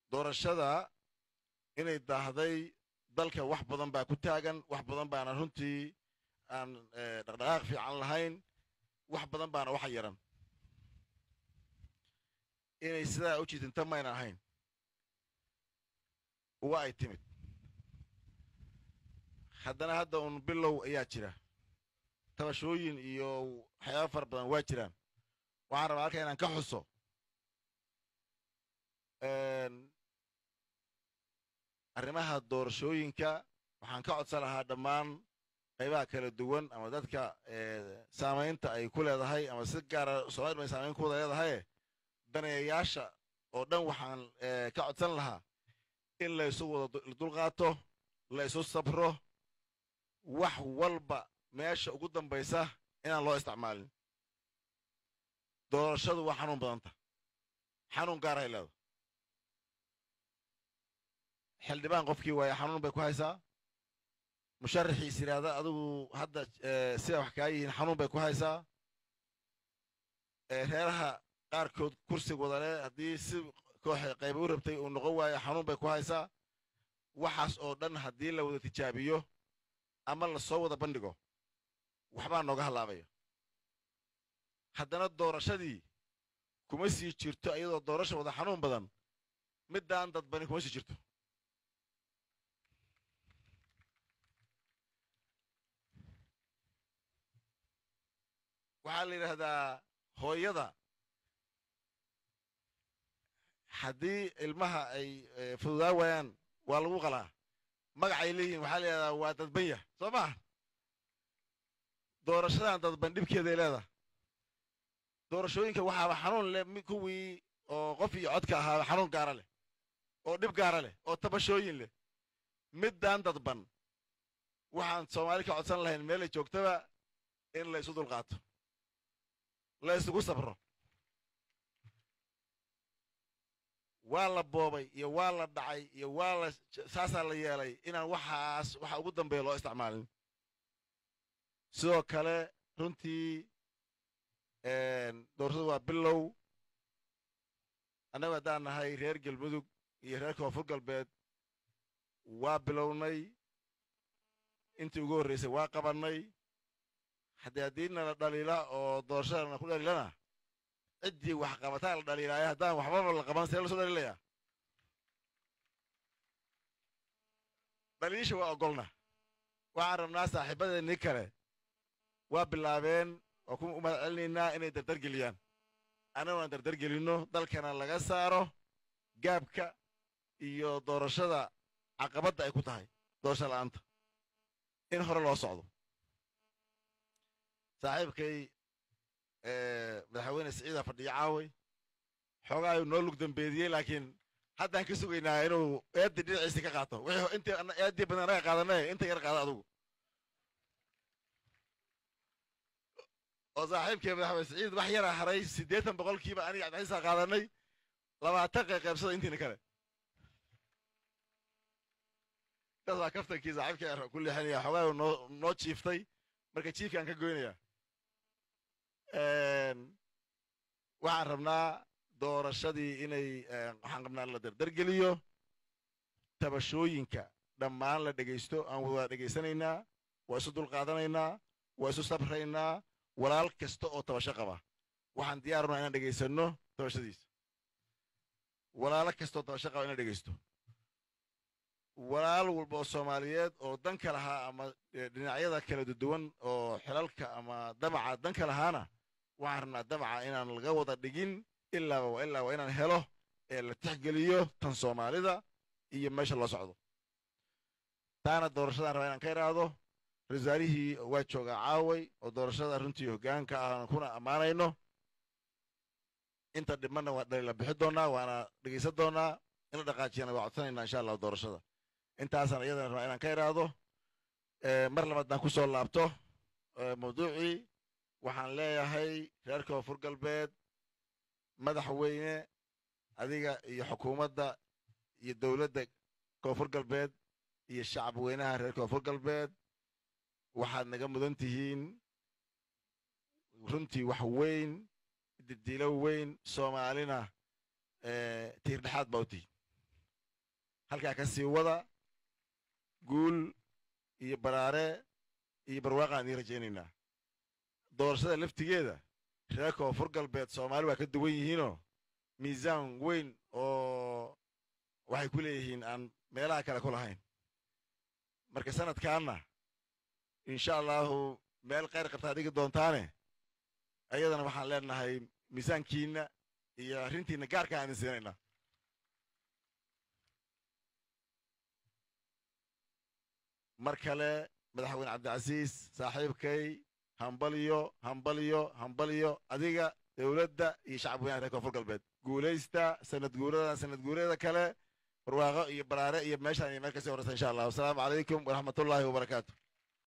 doorashada inay daahday dalka wax badan baa ku taagan wax badan baana runtii aan dhaqdhaqaaq fiican lahayn wax badan baana waxa yaran inay sidaa u jiitinta mayna ahayn uga ay timid haddana hadda uun bilow ayaa jira tabashooyin iyo waxyaaba fara badan waa jiraan waxaan rabaa halka inaan ka xuso arrimaha doorashooyinka waxaan ka codsan lahaa dhammaan qaybaha kala duwan ama dadka saamaynta ay ku leedahay ama si gaara soomali bay saamayn ku wada leedahaye daneeyayaasha oo dhan waxaan ka codsan lahaa in la isu wada dulqaato la isu sabro wax walba meesha ugu dambaysa inaan loo isticmaalin doorashadu waa xanuun badanta xanuun gaarahay leeda xildhibaan qofkii waaye xanuun bay ku haysaa musharaxiis yidhaahda adigu hadda sida wax kaa yihiin xanuun bay ku haysaa reeraha qaarkood kursiga wadale haddii si kooxa qayba u rabtay uu noqon waayo xanuun bay ku haysaa waxaas oo dhan haddii la wada tijaabiyo ama la soo wada bandhigo waxbaa nooga hallaabaya haddana doorashadii kuma sii jirto iyadoo doorasha wada xanuun badan middaan dadbani kuma sii jirto waxaa la yidhaahdaa hooyada haddii ilmaha ay fududaa waayaan waa lagu qalaa magacay leeyihin waxaa la yidhahdaa waa dadbanya soo maha doorashadan dadban dhibkeeday leedaha doorashooyinka waxaaba xanuun leh kuwii oo qof iyo codka ahaaba xanuun gaara leh oo dhib gaara leh oo tabashooyin leh middaan dadban waxaan soomaali ka codsan lahayn meelay joogtaba in la isu dulqaato la isugu sabro waa la boobay iyo waa la dhacay iyo waa la saasaa la yeelay inaan waxaas waxa ugu dambeeya loo isticmaalin sidoo kale runtii doorashadu waa bilow annagu haddaan nahay reer galmudug iyo reer koonfur galbeed waa bilownay intii ugu horraysay waa qabannay haddii haddiina la dhaliila oo doorashadana ku dhaliilana ciddii wax qabataa la dhaliilaayo haddaan waxbaba la qaban see lasoo dhaliilaya dhaliisha waa ogolna waxaan rabnaa saaxiibadeennii kale waa bilaabeen oo ku u mahad celinaynaa inay dardargeliyaan annaguna aan dardargelinno dalkana laga saaro gaabka iyo doorashada caqabadda ay ku tahay doorasha la'aanta in hore loo socdo saaxiibkay madaxweyne siciida fadhiyo caaway xoogaa ayuu noo lug dambeediyey laakiin haddaan ka sugaynaa inuu eeddii dhinaciisi ka qaato wixii intii eeddii badan anaga qaadanay inta yar qaada adugu oo saaxiibkii madaxweyne siciid wax yaraa haray siddeetan boqolkiiba aniga cabdixisa qaadanay labaatan qey qaybsada intiina kale taas waa kaftankii saaxiibkii ku leexinaya xoogaa noo noo jiiftay marka jiifkaan ka goynaya waxaan rabnaa doorashadii inay waxaan rabnaa la dardargeliyo tabashooyinka dhammaan la dhegaysto aan wada dhegaysanaynaa waa isu dulqaadanaynaa waa isu sabraynaa walaal kasta oo tabasho qaba waxaan diyaarunaa inaan dhegaysanno tabashadiisa walaalo kastaoo tabasho qaba inaan dhegaysto walaal walba oo soomaaliyeed oo danka lahaa ama dhinacyada kala duwan oo xilalka ama damaca danka lahaana waxaan rabnaa damaca inaan laga wada dhigin ilaaba waa ilaa waa inaan helo ee la tixgeliyo tan soomaalida iyo meesha loo socdo taana doorashadaan rabaa inaan ka idhaahdo rasaarihii waa joogaa caaway oo doorashada runtii hoggaanka aan kuna ammaanayno inta dhimanna waa dhalila bixi doonaa waana dhegaysan doonaa in la dhaqaajiyana waa codsanaynaa insha allah doorashada intaasaan iyadana rabaa inaan ka idhaahdo mar labaadaan ku soo laabto mawduucii waxaan leeyahay reer koonfur galbeed madaxweyne adiga iyo xukuumadda iyo dowladda koonfur galbeed iyo shacab weynaha reer koonfur galbeed waxaad naga mudan tihiin runtii wax weyn didilo weyn soomaalina tiir dhexaad baa u tihiin halkaa ka sii wada guul iyo baraare iyo barwaaqaan idiin rajaynaynaa doorashada laftigeeda reer koonfur galbeed soomaali waa ka duwan yihiinoo miisaan weyn oo waxay ku leeyihiin aan meelaha kale ku lahayn marka sanadkaanna insha allahu meel khayr qabtaa dhigi doontaane ayadana waxaan leenahay miisaankiinna iyo arrintiinna gaarka aan idin siinaynaa mar kale madaxweyne cabdicasiis saaxiibkay hambalyo hambalyo hambalyo adiga dowladda iyo shacab weynaha reer koonfur galbeed guulaysta sanad guurada sanad guurada kale barwaaqo iyo baraare iyo meeshaan iyo meel kasii horreysa insha allah wasalaamu calaykum waraxmatullaahi wabarakaatu